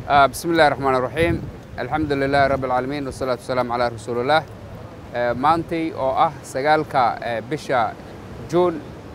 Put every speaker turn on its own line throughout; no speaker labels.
bismi illahi raxmaan iraxiim alxamdu lilaahi rabbi alcaalamiin wasalaatu wasalaamu calaa rasuulillaah maantay oo ah sagaalka bisha juun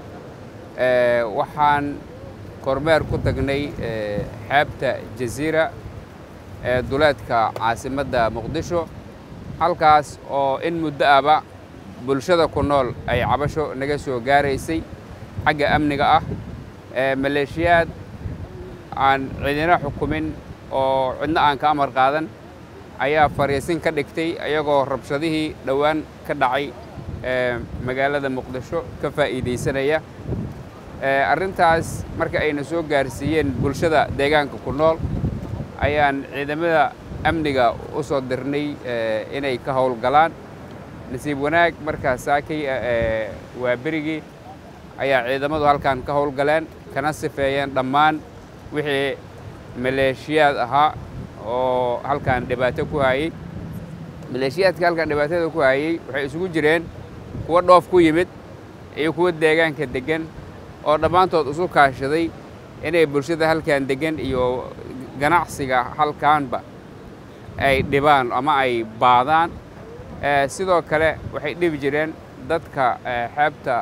waxaan kormeer ku tagnay xeebta jaziira ee duleedka caasimadda muqdisho halkaas oo in muddo aba bulshada ku nool ay cabasho naga soo gaaraysay xagga amniga ah maleeshiyaad aan cidina xukumin oo cidna aan ka amar qaadan ayaa fariisin ka dhigtay ayagoo rabshadihii dhowaan ka dhacay magaalada muqdisho ka faa'iidaysanaya arrintaas marka ayna soo gaarsiiyeen bulshada deegaanka ku nool ayaan ciidamada amniga u soo dirnay inay ka howlgalaan nasiib wanaag markaa saakay waa berigii ayaa ciidamadu halkan ka howlgaleen kana sifeeyeen dhammaan wixii maleeshiyaad ahaa oo halkan dhibaato ku hayey maleeshiyaadka halkan dhibaatada ku hayey waxay isugu jireen kuwo dhoof ku yimid iyo kuwo deegaanka deggan oo dhammaantood isu kaashaday inay bulshada halkan deggan iyo ganacsiga halkaanba ay dhibaan ama ay baadaan sidoo kale waxay dhibi jireen dadka xeebta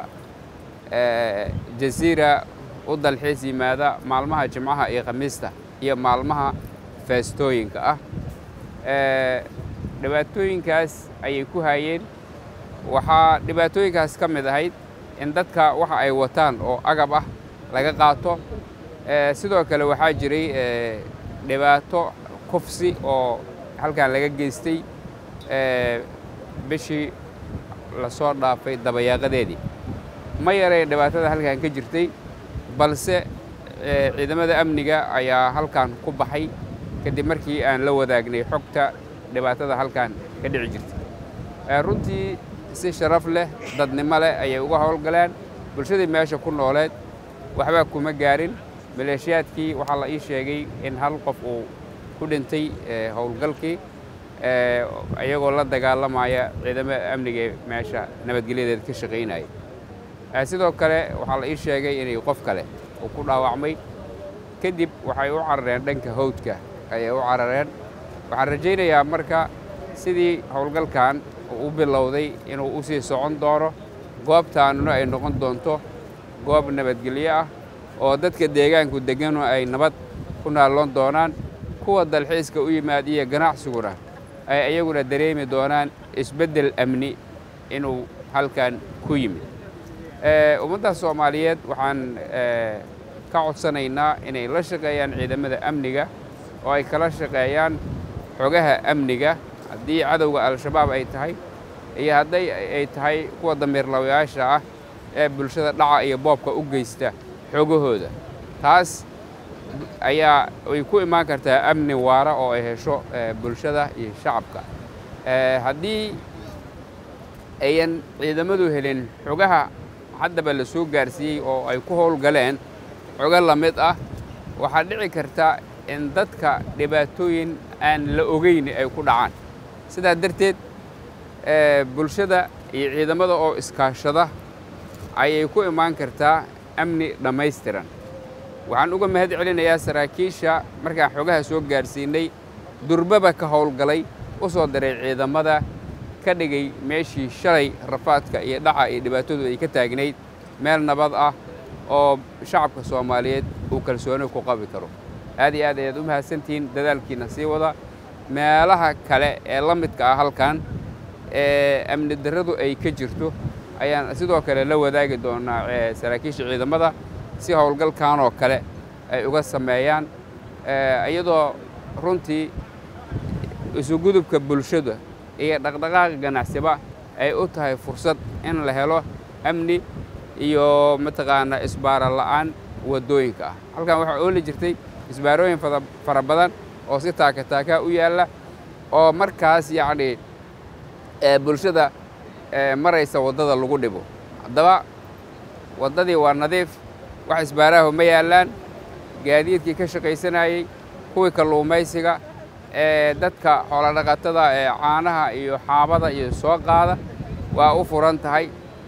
jaziira u dalxiis yimaada maalmaha jimcaha iyo khamiista iyo maalmaha feestooyinka ah dhibaatooyinkaas ayay ku hayeen waxaa dhibaatooyinkaas ka mid ahayd in dadka waxa ay wataan oo agab ah laga qaato sidoo kale waxaa jiray dhibaato kufsi oo halkan laga geystay bishii lasoo dhaafay dabayaaqadeedii ma yarayn dhibaatada halkan ka jirtay balse ciidamada amniga ayaa halkan ku baxay kadib markii aan la wadaagnay xogta dhibaatada halkan ka dhici jirtay runtii si sharaf leh dadnimo leh ayay uga howlgaleen bulshadii meesha ku nooleed waxba kuma gaarin maleeshiyaadkii waxaa la ii sheegay in hal qof uu ku dhintay howlgalkii iyagoo la dagaalamaya ciidamada amniga ee meesha nabadgelyadeed ka shaqaynaya sidoo kale waxaa la ii sheegay inay qof kale uu ku dhaawacmay kadib waxay u carareen dhanka hawdka ayay u carareen waxaan rajaynayaa marka sidii howlgalkan uu u bilowday inuu u sii socon doono goobtaanuna ay noqon doonto goob nabadgelyo ah oo dadka deegaanku degganu ay nabad ku naalloon doonaan kuwa dalxiiska u yimaad iyo ganacsiguna ay iyaguna dareemi doonaan isbeddel amni inuu halkan ku yimid ummadda soomaaliyeed waxaan ka codsanaynaa inay la shaqeeyaan ciidamada amniga oo ay kala shaqeeyaan xogaha amniga haddii cadowga al-shabaab ay tahay iyo hadday ay tahay kuwa damiirlawayaasha ah ee bulshada dhaca iyo boobka u geysta xogahooda taas ayaa ay ku imaan kartaa amni waara oo ay hesho bulshada iyo shacabka haddii ayan ciidamadu helin xogaha haddaba la soo gaarsiiyey oo ay ku howlgaleen xogo la mid ah waxaa dhici karta in dadka dhibaatooyin aan la ogeyn ay ku dhacaan sidaa darteed bulshada iyo ciidamada oo iskaashada ayay ku imaan kartaa amni dhammaystiran waxaan uga mahad celinayaa saraakiisha markaan xogaha soo gaarsiinay durbaba ka howlgalay u soo diray ciidamada ka dhigay meeshii shalay rafaadka iyo dhaca iyo dhibaatadu ay ka taagnayd meel nabad ah oo shacabka soomaaliyeed uu kalsooni ku qabi karo aad iyo aad ayaad u mahadsantihiin dadaalkiina sii wada meelaha kale ee la midka ah halkan ee amni darradu ay ka jirto ayaan sidoo kale la wadaagi doonaa saraakiisha ciidamada si howlgalkanoo kale ay uga sameeyaan iyadoo runtii isugudubka bulshada iyo dhaqdhaqaaqa ganacsiba ay u tahay fursad in la helo amni iyo mataqaanaa isbaara la'aan waddooyinka ah halkan waxaa ooli jirtay isbaarooyin fara badan oo si taaka taakaa u yaalla oo markaas yacni bulshada maraysa waddada lagu dhibo haddaba waddadii waa nadiif wax isbaaraahu ma yaallaan gaadiidkii ka shaqaysanayey kuwii kalluumaysiga ee dadka xoolodhaqatada ee caanaha iyo xaabada iyo soo qaada waa u furan tahay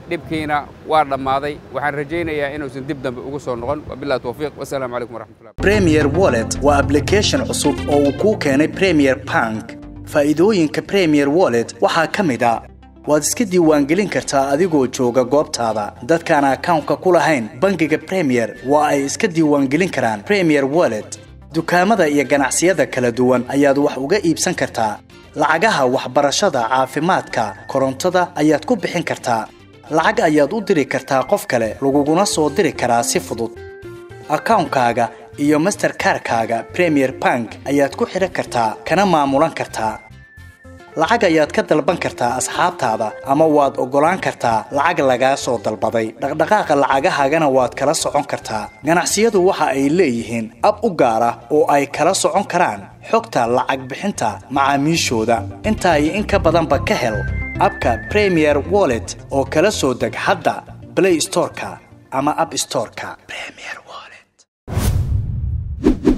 dhibkiina waa dhammaaday waxaan rajaynayaa inuusan dib dambe ugu soo noqon wabillahi tawfiiq wasalaamu calaykum waraxmatullah
premier wallet waa application cusub oo uu kuu keenay premier bank faa'iidooyinka premier wallet waxaa ka mid a waad iska diiwaangelin kartaa adigoo jooga goobtaada dadkaan akawnka ku lahayn bangiga premier waa ay iska diiwaangelin karaan premier wallet dukaamada iyo ganacsiyada kala duwan ayaad wax uga iibsan kartaa lacagaha waxbarashada caafimaadka korontada ayaad ku bixin kartaa lacag ayaad u diri kartaa qof kale laguguna soo diri karaa si fudud akawnkaaga iyo masterkarkaaga premier bank ayaad ku xidhan kartaa kana maamulan kartaa lacag ayaad ka dalban kartaa asxaabtaada ama waad oggolaan kartaa lacag lagaa soo dalbaday dhaqdhaqaaqa lacagahaagana waad kala socon kartaa ganacsiyadu waxa ay leeyihiin ab u gaar ah oo ay kala socon karaan xogta lacag bixinta macaamiishooda intaa iyo in ka badanba ka hel abka premier wallet oo kala soo deg hadda blay storeka ama ab storeka